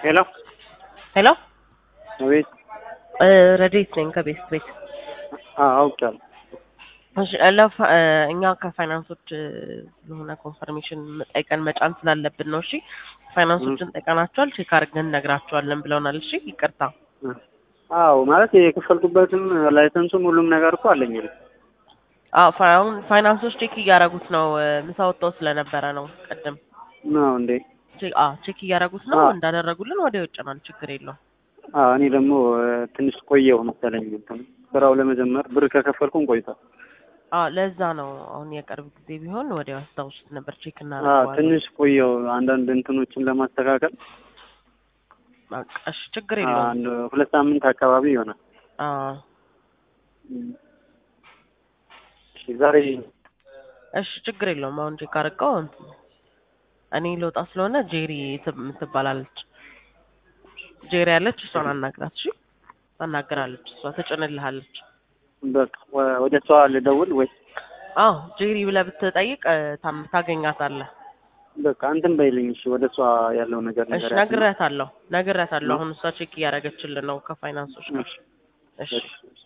ሄሎ ሄሎ አቤት። ረዴት ነኝ ከቤት ቤት አዎ አውቄያለሁ። እሺ ለፋ- እ፣ እኛ ከፋይናንሶች እ፣ ስለሆነ ኮንፈርሜሽን ጠይቀን መጫን ስላለብን ነው። እሺ ፋይናንሶችን ጠይቀናቸዋል፣ ቼክ አድርገን እነግራቸዋለን ብለውናል። እሺ ይቅርታ። አዎ ማለት የከፈልኩበትም ላይሰንሱም ሁሉም ነገር እኮ አለኝ። እኔ አዎ ፋ- አሁን ፋይናንሶች ቼክ እያደረጉት ነው። እ፣ ምሳ ወጥተው ስለነበረ ነው ቅድም ነው እንዴ? ቼክ አዎ ቼክ እያደረጉት ነው። አዎ። እንዳደረጉልን ወዲያው ይጭናል። ችግር የለውም። አዎ እኔ ደግሞ እ፣ ትንሽ ቆየሁ መሰለኝ እንትን ስራው ለመጀመር ብር ከከፈልኩም ቆይቷል። አዎ ለዛ ነው አሁን የቅርብ ጊዜ ቢሆን ወዲያው አስታውሱት ነበር። ቼክ አዎ እናደርገዋለን። ትንሽ ቆየሁ አንዳንድ እንትኖችን ለማስተካከል በቃ እሺ ችግር አ፣ የለውም። አንድ ሁለት ሳምንት አካባቢ ይሆናል። አዎ እሺ ዛሬ እሺ ችግር የለውም። አሁን ቼክ አድርገው እንትን እኔ ልወጣ ስለሆነ ጄሪ ትብ- ትባላለች ጄሪ ያለች እሷን አናግራት። እሺ ታናግራለች፣ እሷ ትጭንልሃለች። በቃ ወ- ወደ እሷ ልደውል ወይ? አዎ ጄሪ ብለህ ብትጠይቅ እ፣ ታም- ታገኛታለህ። በቃ እንትን በይልኝ እሺ። ወደ እሷ ያለው ነገር እሺ ነገር ነግሬያታለሁ፣ ነግሬያታለሁ። አሁን እሷ ቼክ እያደረገችልን ነው ከፋይናንሶች ጋር። እሺ እሺ